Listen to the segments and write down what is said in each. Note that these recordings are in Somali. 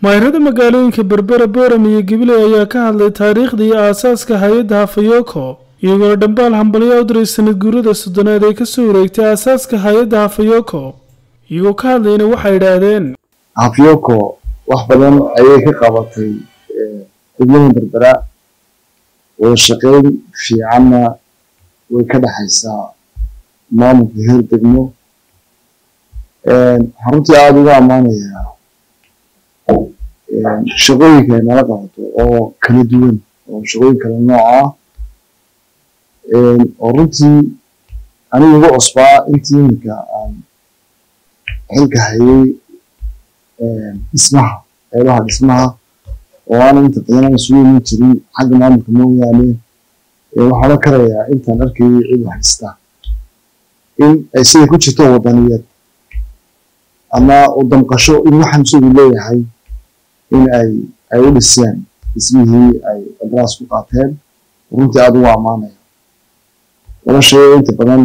mayrada magaalooyinka berbera booram iyo gabiley ayaa ka hadlay taariikhda iyo aasaaska hay-adda hafayoko iyagoo dhambaal hambalyo u diray sanad guurada soddonaad ee kasoo wareegtay aasaaska hay-adda hafayoko iyagoo ka hadlayna waxay idhaahdeen hafyoko wax badan ayay ka qabatay degmada berbera wada shaqeyn fiicanna way ka dhexaysaa maamulka heer degmo waxaan runtii aada uga ammaanayaa shaqooyinka ay nala qabato oo kala duwan oo shaqooyin kala nooc ah oo runtii aniga uga cusbaa intii iminka aan xilka hayay dhismaha qeybaha dhismaha oo aana inta badan aan isugu iman jirin xagga maamulka mooyaane waxaan la karayaa intaan arkayay cid haysta in ay siday ku jirto wadaniyad ama u damqasho in waxaan isagu leeyahay in ay ay u dhiseen dhismihii ay qadaraas ku qaateen runtii aada ugu ammaanaya laba shay oo inta badan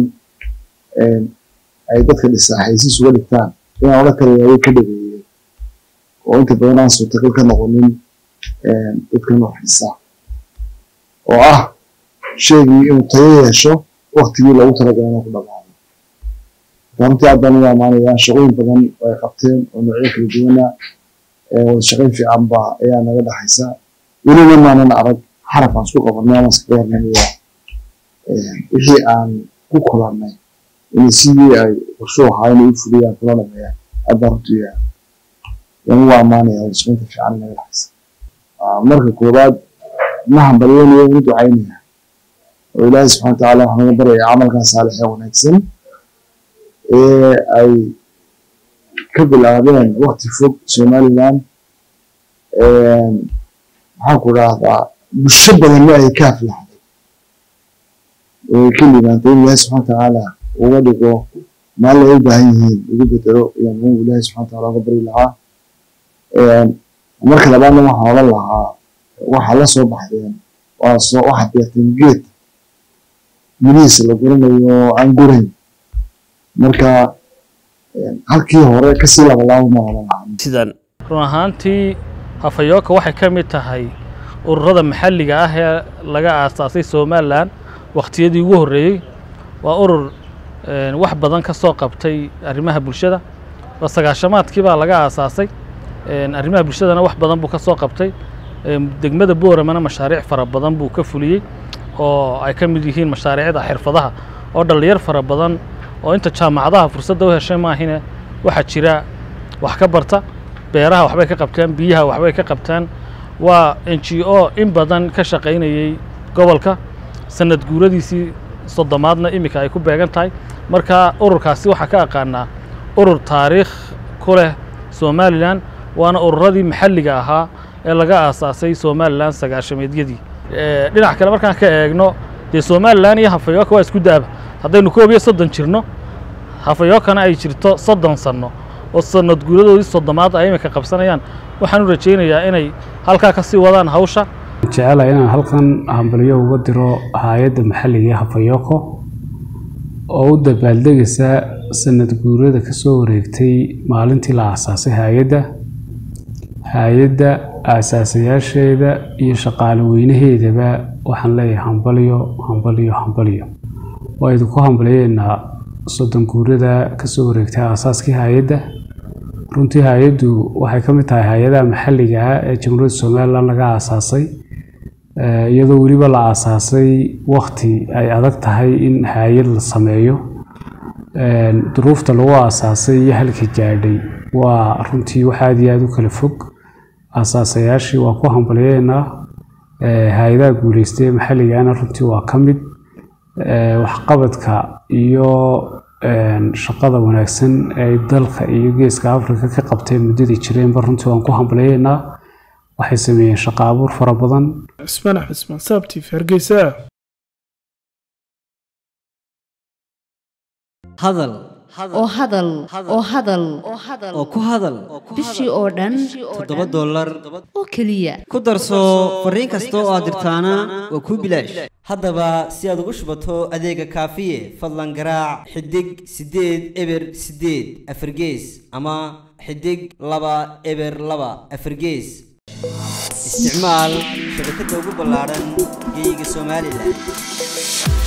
ay dadka dhisaa xaysiis uga dhigtaan inaan ola karaya way ka dhageeyeen oo inta badan aan suurtagal ka noqonin dadkan wax dhisa oo ah sheegii inuu tayo yeesho waktigii loogu talagalay inuu ku dhamaado runtii aad baan ugu ammaanayaa shaqooyin badan oo ay qabteen oo noocyo kala duwana wada shaqayn fiican ba ayaa naga dhexaysa weliba maanan arag xaraf aan isku qabanay ama iskaga hornamaya wixii aan ku kulannay inay sidii ay qorsho ahaa inay u fuliyaan kula dhameeyaan aad baan runtii yaan ugu ammaanaya wada shaqaynta fiican naga dhexaysa marka koowaad ma hambalyeynaya ugu ducaynaya oo ilaahay subxana watacaala waxaan uga baraya camalkan saalix ee wanaagsan ee ay ka bilaabeen wakti fog somaliland maxaan ku rahdaa bulsho badanna ay ka aflaxday oo ay ka limaantay in ilaahay subxana watacaala uga dhigo maalin ay u baahan yihiin ugu bedelo ayaan anigu ilaahay subxana wataala uga bari lahaa marka labaadna waxaan odhan lahaa waxaa la soo baxdeen waa soo waxaad beerteen geed mirihiisa la guranayo oo aan gurayn marka halkii hore kasii labalaabo ma odhan lahaa sidan run ahaantii hafayooka waxay ka mid tahay ururada maxalliga ah ee laga aasaasay somalilan wakhtiyadii ugu horreeyey waa urur wax badan ka soo qabtay arrimaha bulshada oo sagaashamaadkii baa laga aasaasay arrimaha bulshadana wax badan buu ka soo qabtay degmada booramana mashaariic fara badan buu ka fuliyey oo ay ka mid yihiin mashaariicda xirfadaha oo dhallinyar fara badan oo inta jaamacadaha fursadda u heshay maahine waxaa jira wax ka barta beeraha waxbay ka qabtaan biyaha waxbay ka qabtaan waa n g o in badan ka shaqaynayey gobolka sanad guuradiisii soddomaadna iminka ay ku beegan tahay marka ururkaasi waxaa ka aqaanaa urur taariikh ku leh somalilan waana ururadii maxalliga ahaa ee laga aasaasay somalilan sagaashameedyadii dhinac kale markaan ka eegno dee somalilan iyo hafayooka waa isku daaba haddaynu koob iyo soddon jirno hafayookana ay jirto soddon sanno oo sanad guuradoodii soddomaad ay iminka qabsanayaan waxaan u rajaynayaa inay halkaa ka sii wadaan hawsha jecelahay inaan halkan hambalyo uga diro hay-adda maxalliga ee hafayoko oo u dabaaldegaysa sanad guurada ka soo wareegtay maalintii la aasaasay hay-adda hay-adda aasaasayaasheeda iyo shaqaale weynaheedaba waxaan leeyahay hambalyo hambalyo hambalyo waa idinku hambalyeynaa soddon guurada kasoo wareegtay aasaaskii hay-adda runtii hay-addu waxay ka mid tahay hay-adaha maxalliga ah ee jamhuuriyadda somalilan laga aasaasay iyadoo weliba la aasaasay wakti ay adag tahay in hay-ad la sameeyo duruufta lagu aasaasay iyo halka gaadhay waa runtii wax aada iyo aada u kala fog aasaasayaashii waa ku hambalyeynaa hay-adaha guuleystay ee maxalligana runtii waa ka mid waxqabadka iyo shaqada wanaagsan ee dalka iyo geeska africa ka qabteen muddadii jireenba runtii waan ku hambalyeynaa waxay sameeyeen shaqo abuur fara badan cismaan axmed ismaan saabtiif hargeysa hadal oo hadal oo hadal oo ku hadal bishii oo dhan toddoba dollar oo keliya ku darso fariin kasta oo aad dirtaana waa kuu bilaash haddaba si aad ugu shubato adeega kaafiye fadlan garaac xidig siddeed eber siddeed afargees ama xidig laba eber laba afargees isticmaal shabakadda ugu ballaaran geyga somalilan